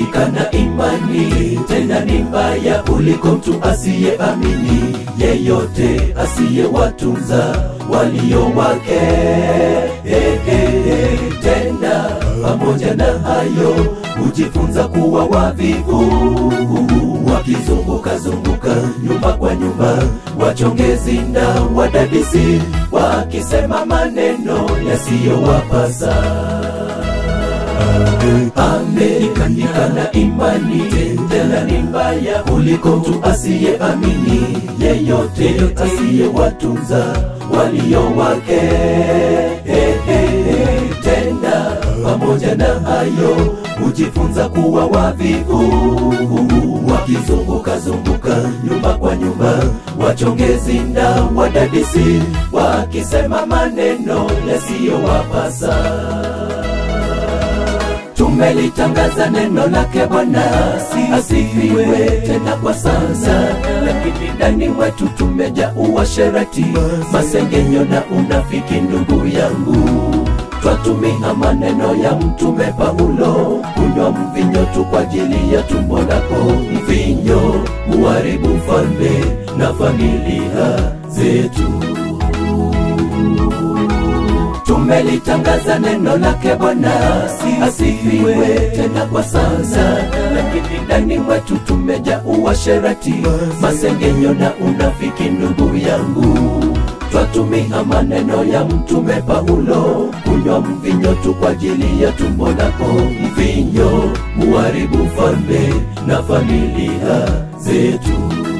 ikana imani tena ni mbaya kuliko mtu asiyeamini yeyote asiyewatunza walio wake hey, hey, hey. tena pamoja na hayo hujifunza kuwa wavivu wakizunguka zunguka nyumba kwa nyumba wachongezi na wadadisi wakisema maneno yasiyowapasa ameikanikana imani tena ni mbaya kuliko mtu asiyeamini yeyote asiyewatunza walio wake hey, hey, hey. tena pamoja na hayo hujifunza kuwa wavivu wakizunguka zunguka nyumba kwa nyumba wachongezi na wadadisi wakisema maneno yasiyowapasa tumelitangaza neno lake Bwana asifiwe tena kwa sasa, lakini ndani mwetu tumejaa uasherati, masengenyo na unafiki. Ndugu yangu, twatumia maneno ya mtume Paulo, kunywa mvinyo tu kwa ajili ya tumbo lako. Mvinyo huharibu falme na familia zetu tumelitangaza neno lake Bwana asifiwe tena kwa sasa, lakini ndani mwetu tumejaa uasherati, masengenyo na unafiki. Ndugu yangu, twatumia maneno ya mtume Paulo, kunywa mvinyo tu kwa ajili ya tumbo lako. Mvinyo huharibu falme na familia zetu.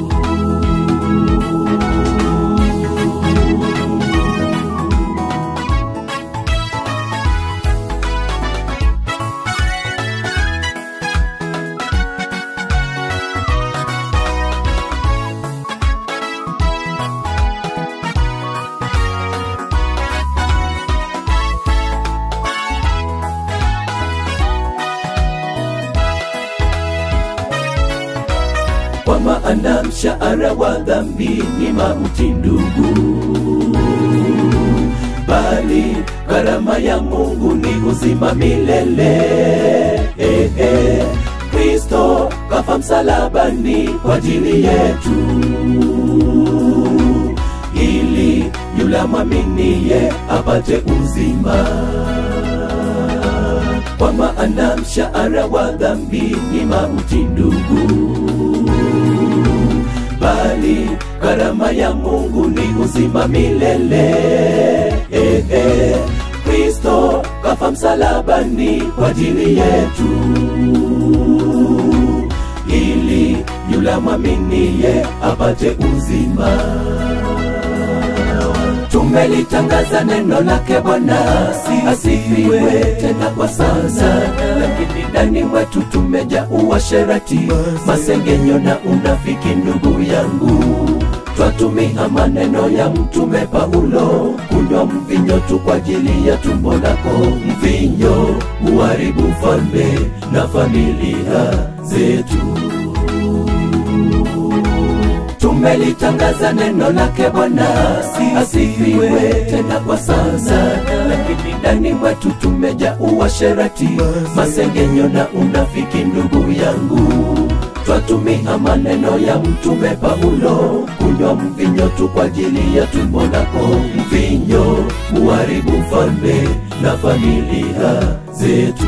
kwa maana mshahara wa dhambi ni mauti ndugu, bali gharama ya Mungu ni uzima milele. Eh, eh, Kristo kafa msalabani kwa ajili yetu, ili yule amwaminiye apate uzima kwa maana mshahara wa dhambi ni mauti ndugu, bali gharama ya Mungu ni uzima milele. Eh, eh, Kristo kafa msalabani kwa ajili yetu, ili yule amwaminiye apate uzima tumelitangaza neno lake Bwana asifiwe tena kwa sasa, lakini ndani mwetu tumejaa uasherati, masengenyo na unafiki. Ndugu yangu, twatumia maneno ya mtume Paulo, kunywa mvinyo tu kwa ajili ya tumbo lako. Mvinyo huharibu falme na familia zetu tumelitangaza neno lake Bwana asifiwe tena kwa sasa, lakini ndani mwetu tumejaa uasherati, masengenyo na unafiki. Ndugu yangu, twatumia maneno ya mtume Paulo, kunywa mvinyo tu kwa ajili ya tumbo lako. Mvinyo huharibu falme na familia zetu.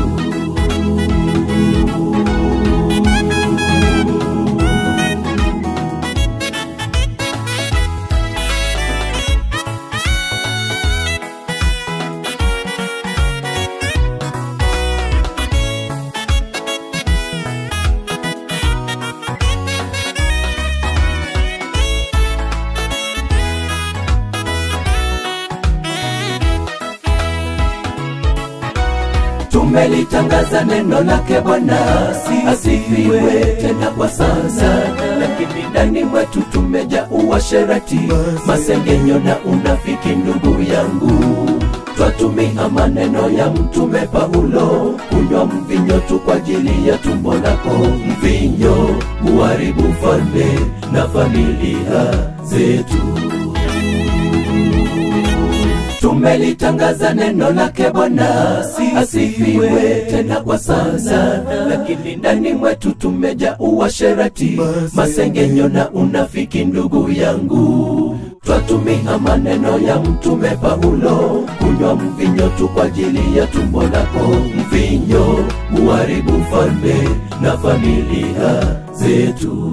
tumelitangaza neno lake Bwana asifiwe tena kwa sasa, lakini ndani mwetu tumejaa uasherati, masengenyo na unafiki. Ndugu yangu, twatumia maneno ya mtume Paulo, kunywa mvinyo tu kwa ajili ya tumbo lako. Mvinyo huharibu falme na familia zetu tumelitangaza neno lake Bwana asifiwe tena kwa sasa, lakini ndani mwetu tumeja uasherati, masengenyo na unafiki. Ndugu yangu, twatumia maneno ya mtume Paulo, kunywa mvinyo tu kwa ajili ya tumbo lako. Mvinyo huharibu falme na familia zetu.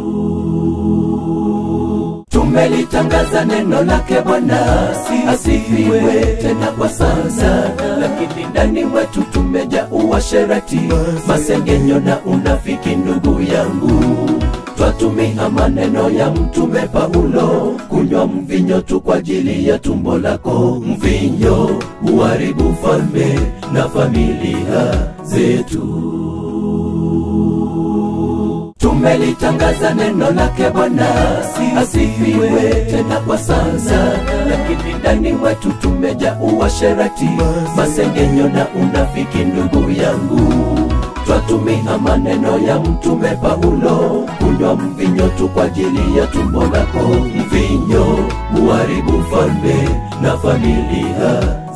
Tumelitangaza neno lake Bwana asifiwe tena kwa sasa, lakini ndani mwetu tumeja uasherati, masengenyo na unafiki. Ndugu yangu, twatumia maneno ya mtume Paulo, kunywa mvinyo tu kwa ajili ya tumbo lako. Mvinyo huharibu falme na familia zetu. Tumelitangaza neno lake Bwana asifiwe tena kwa sasa, lakini ndani mwetu tumeja uasherati, masengenyo na unafiki. Ndugu yangu, twatumia maneno ya mtume Paulo, kunywa mvinyo tu kwa ajili ya tumbo lako. Mvinyo huharibu falme na familia